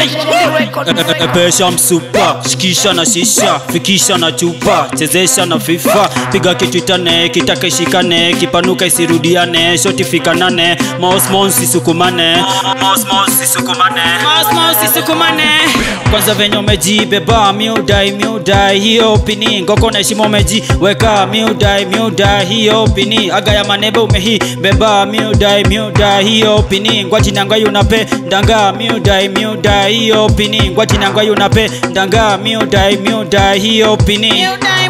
Epesha msupa, shikisha na shisha, fikisha na chupa, chezesha na FIFA, piga kitu itane, kitaka ishikane, kipanuka isirudiane, shoti fikanane, mouse mouse isukumane, mouse mouse isukumane, mouse mouse isukumane. Kwanza venye umejibeba miudai miudai hiyo pini ngoko na heshima umejiweka miudai miudai hiyo pini aga ya manebe umehi beba miudai miudai hiyo pini ngwati nanga yunape ndanga miudai miudai hiyo pini ngwati nanga yunape ndanga miudai miudai hiyo pini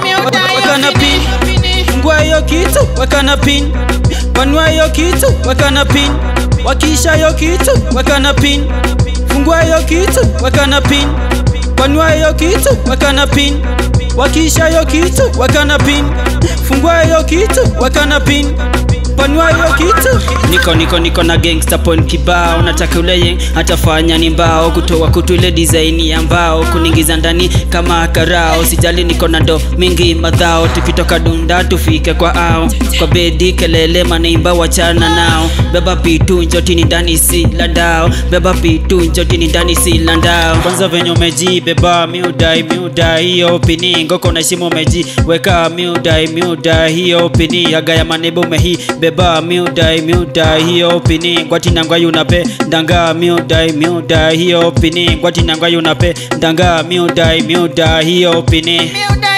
weka na pin fungua hiyo kitu weka na pin panua hiyo kitu weka na pin wakisha hiyo kitu weka na pin fungua hiyo kitu weka na pin panua hiyo kitu weka na pin wakisha hiyo kitu weka na pin fungua hiyo kitu weka na pin panua hiyo kitu niko niko niko na gangster point kibao nataka ule yeng atafanya ni mbao kutoa kutu ile design ya mbao kuningiza ndani kama karao sijali niko na ndo mingi madhao tukitoka dunda tufike kwa ao kwa bedi kelele maneimba wachana nao beba pitu njotini ndani si landao beba pitu njotini ndani si landao kwanza venye umeji beba miudai miudai hiyo pini ngoko na shimo umeji weka miudai miudai hiyo pini aga ya manebo umehi beba miudai miudai hiyo pini ngwati nangwa yunape ndanga miudai miudai hiyo pini ngwati nangwa yunape ndanga miudai miudai hiyo pini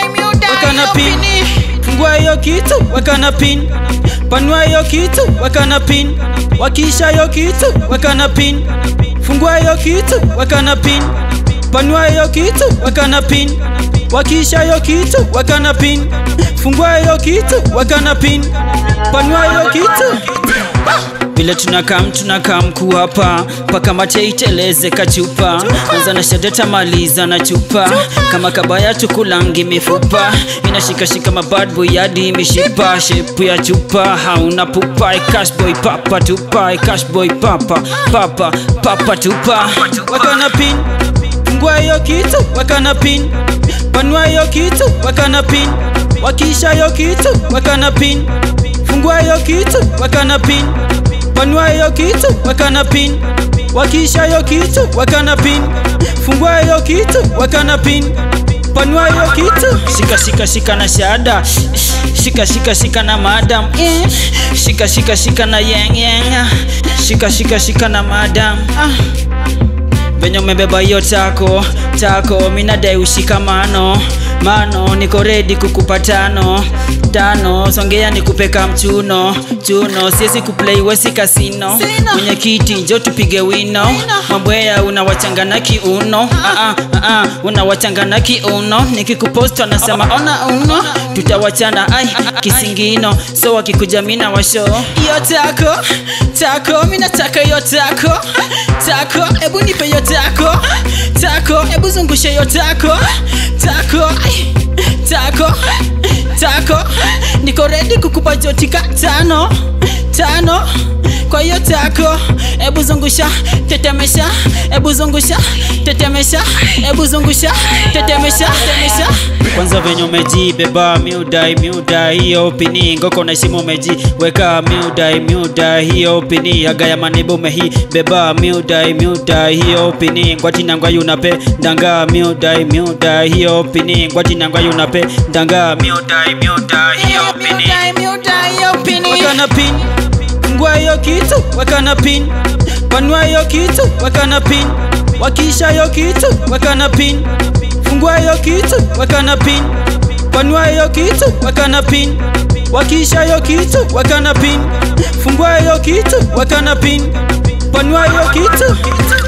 weka na pin fungua hiyo kitu weka na pin panua hiyo kitu weka na pin wakisha hiyo kitu weka na pin fungua hiyo kitu weka na pin panua hiyo kitu weka na pin wakisha hiyo kitu weka na pin fungua hiyo kitu weka na pin panua hiyo kitu vile tunakam tunakam kuhapa paka mate iteleze kachupa anza na shadeta maliza na chupa kama kabaya tukulangi mifupa inashikashika mabadboy hadi mishipa shepu ya chupa hauna pupa ikashboy papa tupa ikashboy papa papa papa tupa weka na pin fungua hiyo kitu weka na pin panua hiyo kitu weka na pin wakisha hiyo kitu weka na pin fungua hiyo kitu weka na pin panua hiyo kitu weka na pin wakisha hiyo kitu weka na pin fungua hiyo kitu weka na pin panua hiyo kitu shika shika shika na shada shika shika shika na madam eh. shika shika shika na yeng yeng shika shika shika na madam ah venye umebeba hiyo tako tako minadai ushikamano mano niko redi kukupa tano tano songea nikupeka mchuno chuno siwezi kuplay wesi kasino Sino. mwenye kiti njo tupige wino mabwea unawachangana kiuno ah, ah, ah, unawachangana kiuno nikikupost anasema ona uno tutawachana ai kisingino so wakikuja mina washo hiyo tako tako mi nataka hiyo tako tako hebu nipe hiyo tako tako hebu zungushe hiyo tako tako ai, tako tako niko redi kukupa jotika tano tano kwa hiyo tako hebu zungusha tetemesha hebu zungusha tetemesha hebu zungusha tetemesha tetemesha kwanza venye umejibeba miudai miudai hiyo pini ngoko na shimo umeji weka miudai miudai hiyo pini aga ya manebo umehi beba miudai miudai hiyo pini ngwati nangwa yunape ndanga miudai miudai hiyo pini ngwati nangwa yunape ndanga miudai miudai hiyo pini miudai miudai hiyo pini weka na pin fungua hiyo kitu weka na pin panua hiyo kitu weka na pin wakisha hiyo kitu weka na pin fungua hiyo kitu weka na pin panua hiyo kitu weka na pin wakisha hiyo kitu weka na pin fungua hiyo kitu weka na pin panua hiyo kitu